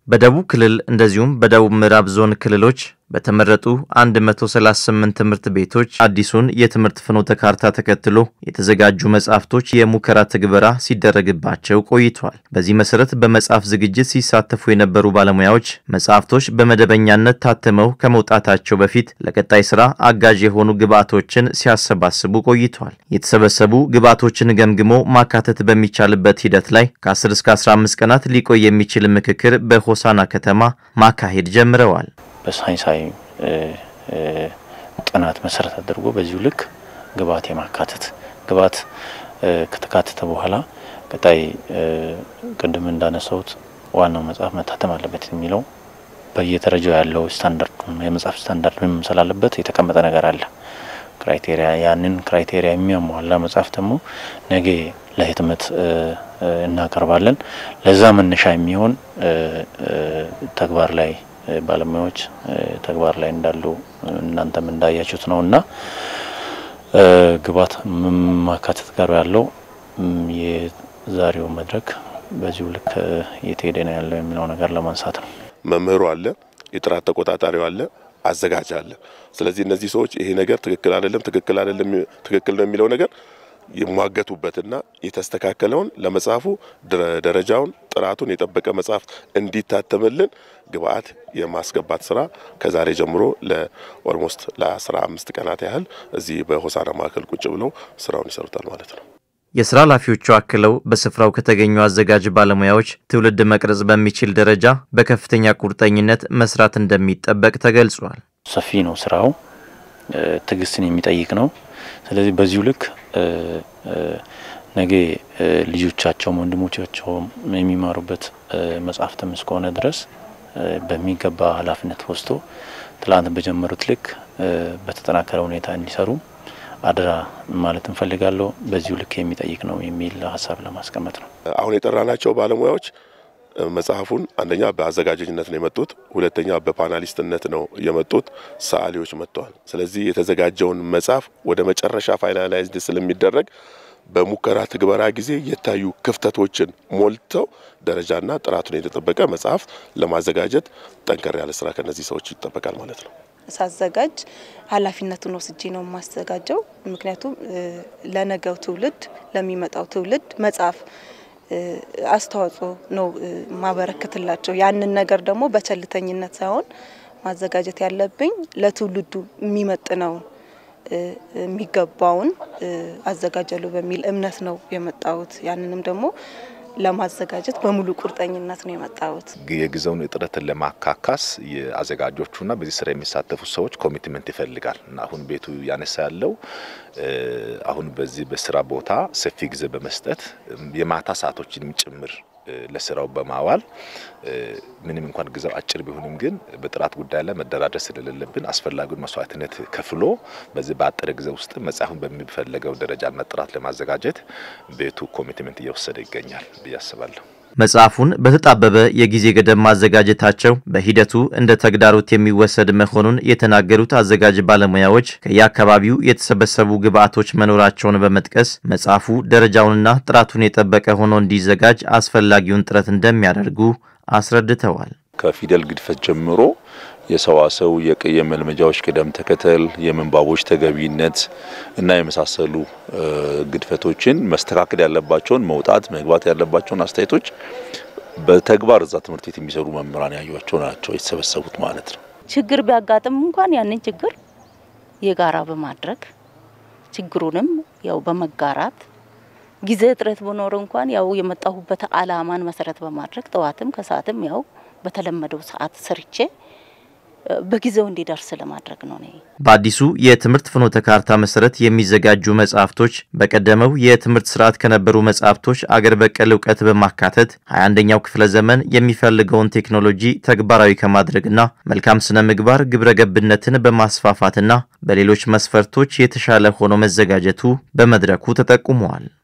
በደቡብ ክልል እንደዚሁም በደቡብ ምዕራብ ዞን ክልሎች በተመረጡ 138 ትምህርት ቤቶች አዲሱን የትምህርት ፍኖተ ካርታ ተከትሎ የተዘጋጁ መጽሐፍቶች የሙከራ ትግበራ ሲደረግባቸው ቆይቷል። በዚህ መሰረት በመጽሐፍ ዝግጅት ሲሳተፉ የነበሩ ባለሙያዎች መጽሐፍቶች በመደበኛነት ታትመው ከመውጣታቸው በፊት ለቀጣይ ስራ አጋዥ የሆኑ ግብዓቶችን ሲያሰባስቡ ቆይቷል። የተሰበሰቡ ግብዓቶችን ገምግሞ ማካተት በሚቻልበት ሂደት ላይ ከ10 እስከ 15 ቀናት ሊቆይ የሚችል ምክክር በሆሳና ከተማ ማካሄድ ጀምረዋል። በሳይንሳዊ ጥናት መሰረት አድርጎ በዚሁ ልክ ግብዓት የማካተት ግብዓት ከተካተተ በኋላ ቀጣይ ቅድም እንዳነሳሁት ዋናው መጽሐፍ መታተም አለበት የሚለው በየደረጃው ያለው ስታንዳርድ የመጽሐፍ ስታንዳርድ ምን መምሰል አለበት የተቀመጠ ነገር አለ። ክራይቴሪያ ያንን ክራይቴሪያ የሚያሟላ መጽሐፍ ደግሞ ነገ ለህትመት እናቀርባለን። ለዛ መነሻ የሚሆን ተግባር ላይ ባለሙያዎች ተግባር ላይ እንዳሉ እናንተም እንዳያችሁት ነው እና ግብዓት ማካተት ጋር ያለው የዛሬው መድረክ በዚሁ ልክ እየተሄደ ነው ያለው የሚለው ነገር ለማንሳት ነው። መምህሩ አለ፣ የጥራት ተቆጣጣሪው አለ፣ አዘጋጅ አለ። ስለዚህ እነዚህ ሰዎች ይሄ ነገር ትክክል አይደለም፣ ትክክል አይደለም፣ ትክክል ነው የሚለው ነገር የሟገቱበትና የተስተካከለውን ለመጽሐፉ ደረጃውን ጥራቱን የጠበቀ መጽሐፍ እንዲታተምልን ግብዓት የማስገባት ስራ ከዛሬ ጀምሮ ለኦልሞስት ለአስራ አምስት ቀናት ያህል እዚህ በሆሳና ማዕከል ቁጭ ብለው ስራውን ይሰሩታል ማለት ነው። የስራ ኃላፊዎቹ አክለው በስፍራው ከተገኙ አዘጋጅ ባለሙያዎች ትውልድ መቅረጽ በሚችል ደረጃ በከፍተኛ ቁርጠኝነት መስራት እንደሚጠበቅ ተገልጿል። ሰፊ ነው ስራው፣ ትዕግስትን የሚጠይቅ ነው። ስለዚህ በዚሁ ልክ ነገ ልጆቻቸውም ወንድሞቻቸውም የሚማሩበት መጽሐፍትም እስከሆነ ድረስ በሚገባ ኃላፊነት ወስዶ ትላንት በጀመሩት ልክ በተጠናከረ ሁኔታ እንዲሰሩ አደራ ማለት እንፈልጋለሁ። በዚሁ ልክ የሚጠይቅ ነው የሚል ሀሳብ ለማስቀመጥ ነው። አሁን የጠራናቸው ባለሙያዎች መጽሐፉን አንደኛ በአዘጋጅነት ነው የመጡት፣ ሁለተኛ በፓናሊስትነት ነው የመጡት። ሰዓሊዎች መጥተዋል። ስለዚህ የተዘጋጀውን መጽሐፍ ወደ መጨረሻ ፋይናላይዝድ ስለሚደረግ በሙከራ ትግበራ ጊዜ የታዩ ክፍተቶችን ሞልተው ደረጃና ጥራቱን የተጠበቀ መጽሐፍ ለማዘጋጀት ጠንከር ያለ ስራ ከነዚህ ሰዎች ይጠበቃል ማለት ነው። ሳዘጋጅ ኃላፊነቱን ወስጄ ነው የማዘጋጀው። ምክንያቱም ለነገው ትውልድ ለሚመጣው ትውልድ መጽሐፍ አስተዋጽኦ ነው ማበረከትላቸው። ያንን ነገር ደግሞ በቸልተኝነት ሳይሆን ማዘጋጀት ያለብኝ ለትውልዱ የሚመጥነውን የሚገባውን አዘጋጃለሁ በሚል እምነት ነው የመጣሁት። ያንንም ደግሞ ለማዘጋጀት በሙሉ ቁርጠኝነት ነው የመጣሁት። የጊዜውን እጥረትን ለማካካስ የአዘጋጆቹና በዚህ ስራ የሚሳተፉ ሰዎች ኮሚትመንት ይፈልጋል እና አሁን ቤቱ ያነሳ ያለው አሁን በዚህ በስራ ቦታ ሰፊ ጊዜ በመስጠት የማታ ሰዓቶችን ጭምር ለስራው በማዋል ምንም እንኳን ጊዜው አጭር ቢሆንም ግን በጥራት ጉዳይ ላይ መደራደር ስለሌለብን አስፈላጊውን መስዋዕትነት ከፍሎ በዚህ በአጠረ ጊዜ ውስጥ መጽሐፉን በሚፈለገው ደረጃና ጥራት ለማዘጋጀት ቤቱ ኮሚትመንት እየወሰደ ይገኛል ብዬ አስባለሁ። መጽሐፉን በተጣበበ የጊዜ ገደብ ማዘጋጀታቸው በሂደቱ እንደ ተግዳሮት የሚወሰድ መሆኑን የተናገሩት አዘጋጅ ባለሙያዎች ከየአካባቢው የተሰበሰቡ ግብዓቶች መኖራቸውን በመጥቀስ መጽሐፉ ደረጃውንና ጥራቱን የጠበቀ ሆኖ እንዲዘጋጅ አስፈላጊውን ጥረት እንደሚያደርጉ አስረድተዋል። ከፊደል ግድፈት ጀምሮ የሰዋሰው የመልመጃዎች ቅደም ተከተል፣ የምንባቦች ተገቢነት እና የመሳሰሉ ግድፈቶችን መስተካከል ያለባቸውን መውጣት መግባት ያለባቸውን አስተያየቶች በተግባር እዛ ትምህርት ቤት የሚሰሩ መምህራን ያዩቸው ናቸው የተሰበሰቡት ማለት ነው። ችግር ቢያጋጥም እንኳን ያንን ችግር የጋራ በማድረግ ችግሩንም ያው በመጋራት ጊዜ እጥረት በኖር እንኳን ያው የመጣሁበት አላማን መሰረት በማድረግ ጠዋትም ከሰዓትም ያው በተለመደው ሰዓት ሰርቼ በጊዜው እንዲደርስ ለማድረግ ነው። ነ በአዲሱ የትምህርት ፍኖተ ካርታ መሰረት የሚዘጋጁ መጽሐፍቶች በቀደመው የትምህርት ስርዓት ከነበሩ መጽሐፍቶች አገር በቀል እውቀት በማካተት 21ኛው ክፍለ ዘመን የሚፈልገውን ቴክኖሎጂ ተግባራዊ ከማድረግና መልካም ስነ ምግባር ግብረ ገብነትን በማስፋፋትና በሌሎች መስፈርቶች የተሻለ ሆኖ መዘጋጀቱ በመድረኩ ተጠቁመዋል።